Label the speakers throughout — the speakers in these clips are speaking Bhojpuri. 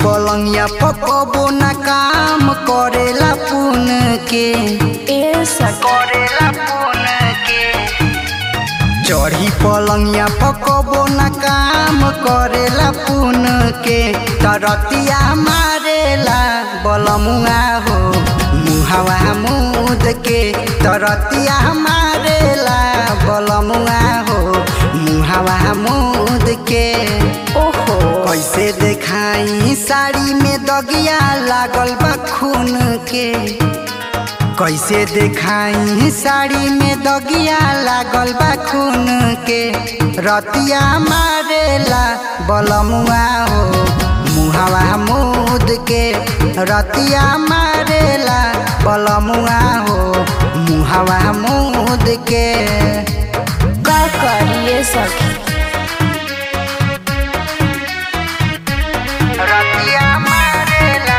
Speaker 1: पलंगिया पकबो न काम करेला पुन के
Speaker 2: ए सखी
Speaker 1: करेला पुन के चढ़ी पलंगिया पकबो न काम करेला पुन के तरतिया मारेला बलमुआ हो मुहावा मुद के तरतिया मारेला बलमुआ हो मुहावा मुद के
Speaker 2: ओहो
Speaker 1: कैसे देखाई साड़ी में दगिया लागल बा खून के कैसे देखाई साड़ी में दगिया लागल बा खून के रतिया मारेला बलमुआ हो मुहावा मुद के रतिया मारेला बलमुआ हो मुहावा मुद के
Speaker 2: का करिए सखी
Speaker 1: रतिया मारेला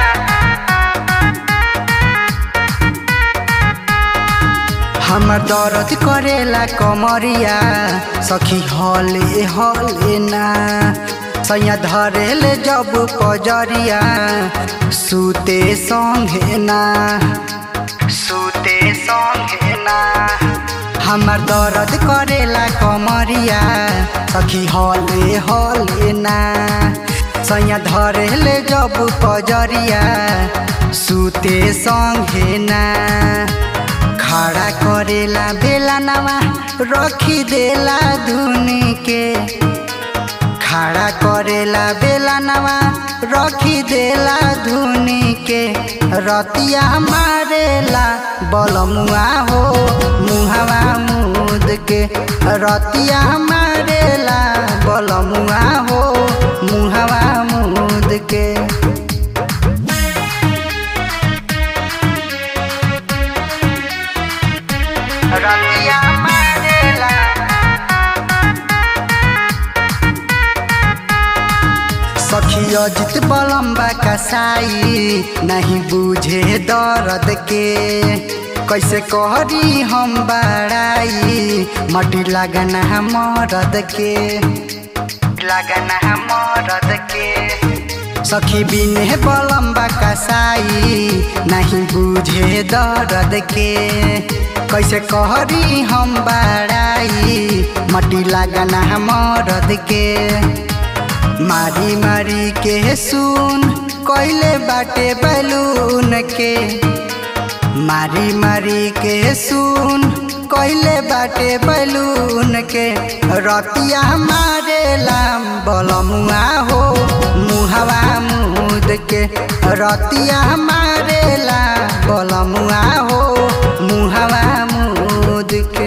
Speaker 1: हमर दर्द करेला कमरिया सखी हले हले ना सैया धरेले जब पजरिया सुते संगे ना सुते संगे ना हमर दर्द करेला कमरिया सखी हले हले ना सैया धरेले जब पजरिया सुते संगे ना खड़ा करेला बेला नवा रखी देला धुनी के खड़ा करेला बेला नवा रखी देला धुनी के रतिया मारेला बलमुआ हो मुहावा मुद के रतिया मारेला बलमुआ हो मुहावा मुद के रतिया मारेला सखी अजित बलम्बा कसाई नहीं बुझे दर्द के कैसे कहरी हम बड़ाई मटी लगना मरद के लगना मरद के सखी बिने बलम्बा कसाई नहीं बुझे दर्द के कैसे कहरी हम बड़ाई मटी लगना मरद के मारी मारी के सुन कैले बाटे बैलून के मारी मारी के सुन कैले बाटे बैलून के रतिया मारेला बलमुआ हो मुहवा मुद के रतिया मारेला बलमुआ हो मुहवा मुद के